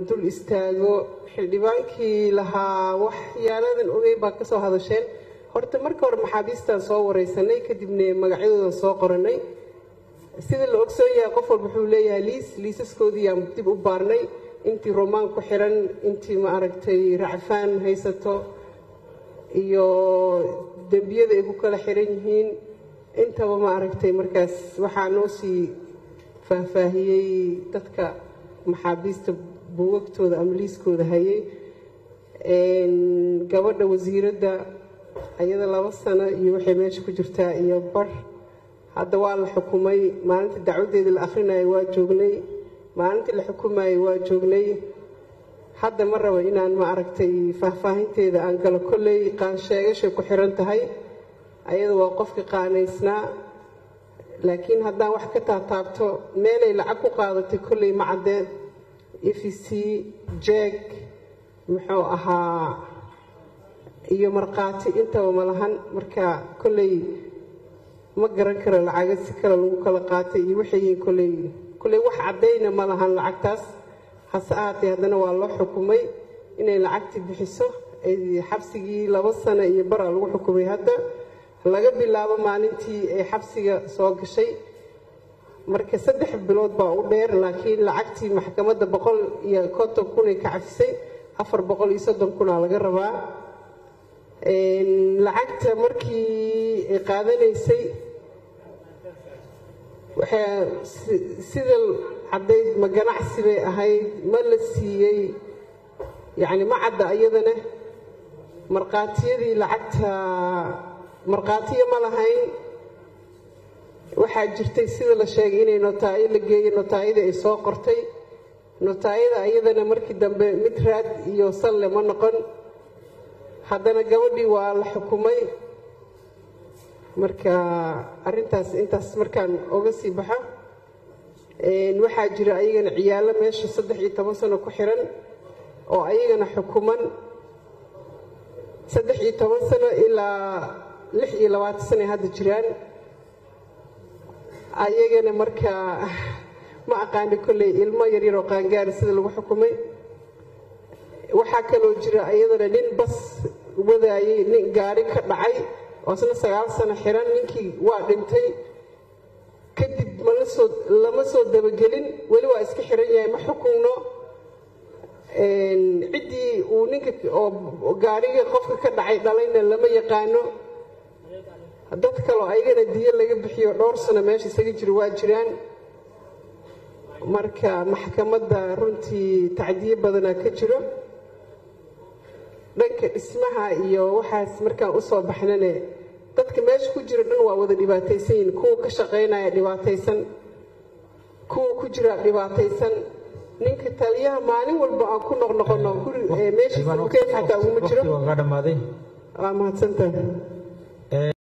dul istaago xildhibaankii lahaa waxyaaladan ogey baa ka soo hadasheen horta marka hore maxaabiistaan soo wareysanay kadibna magacyadoodan soo qoranay sida la ogsoon yahay qof walba wuxuu leeyahay liis liisaskoodii aan dib u baarnay intii romaan ku xiran intii ma aragtay racfaan haysato iyo dembiyada ay ku kala xiran yihiin intaba ma aragtay markaas waxaa noo sii faahfaahiyey dadka maxaabiista buugagtooda ama liiskooda hayay gabadha wasiiradda ayada laba sano iyo waxay meesha ku jirtaa iyo bar hadda waa la xukumay maalinta dacwadeedii la akhrinayo waa joognay maalintii la xukumayay waa joognay hadda ma rabo inaan ma aragtay faahfaahinteeda aan galo kolley qaansheegashay ku xiran tahay ayada waa qofkii qaanaysnaa laakiin haddaan wax ka taataabto meelay lacag ku qaadatay kolley ma caddee e v c jeeg muxuu ahaa iyo markhaati intaba ma lahan marka kolley ma garan karo lacaga si kale lagu kala qaatay iyo waxay kolley kolley wax caddayna ma lahan lacagtaas hase ahaatee haddana waa loo xukumay inay lacagtii bixiso xabsigii laba sano iyo baraa lagu xukumay hadda laga bilaabo maalintii ay xabsiga soo gashay marka saddex bilood baa u dheer laakiin lacagtii maxkamadda boqol iyo konton kunay ka cafisay afar boqol iyo soddon kunaa laga rabaa lacagta markii ay qaadanaysay sida caddayd ma ganacsi bay ahayd ma la siiyey yacni ma cadda iyadana markhaatiyadii lacagta markhaatiyo ma lahayn waxaa jirtay sida la sheegay inay notaayo la geeyey notaayadii ay soo qortay notaayada iyadana markii dambe mid raad iyo salle ma noqon haddana gabadhii waa la xukumay marka arintaas intaas markaan oga sii baxo waxaa jira ayagana ciyaalo meesha saddex iyo toban sano ku xiran oo ayagana xukuman saddex iyo toban sano ilaa lix iyo labaatan sano ay hadda jiraan ayagana marka ma aqaani kolley ilmo yaryar oo qaangaari sida lagu xukumay waxaa kaloo jira iyadana nin bas wadaayay nin gaari ka dhacay oo isna sagaal sano xiran ninkii waa dhintay kadib malasoo lama soo dabagelin weli waa iska xiran yahay ma xukunno ciddii uu ninka oo gaariga qofka ka dhacay dhalayna lama yaqaano dad kaloo ayagana diyo laga bixiyo dhowr sano meesha isaga jiro waa jiraan marka maxkamadda runtii tacdiyo badanaa ka jiro dhanka dhismaha iyo waxaas markaan usoo baxnane dadka meesha ku jira dhan waa wada dhibaataysan yihin kuwa ka shaqaynaya dhibaataysan kuwa ku jira dhibaataysan ninka taliyaha maalin walba aan ku noqnoqono guri meeshiisa ukeed xataa uguma jiro waa mahadsantahay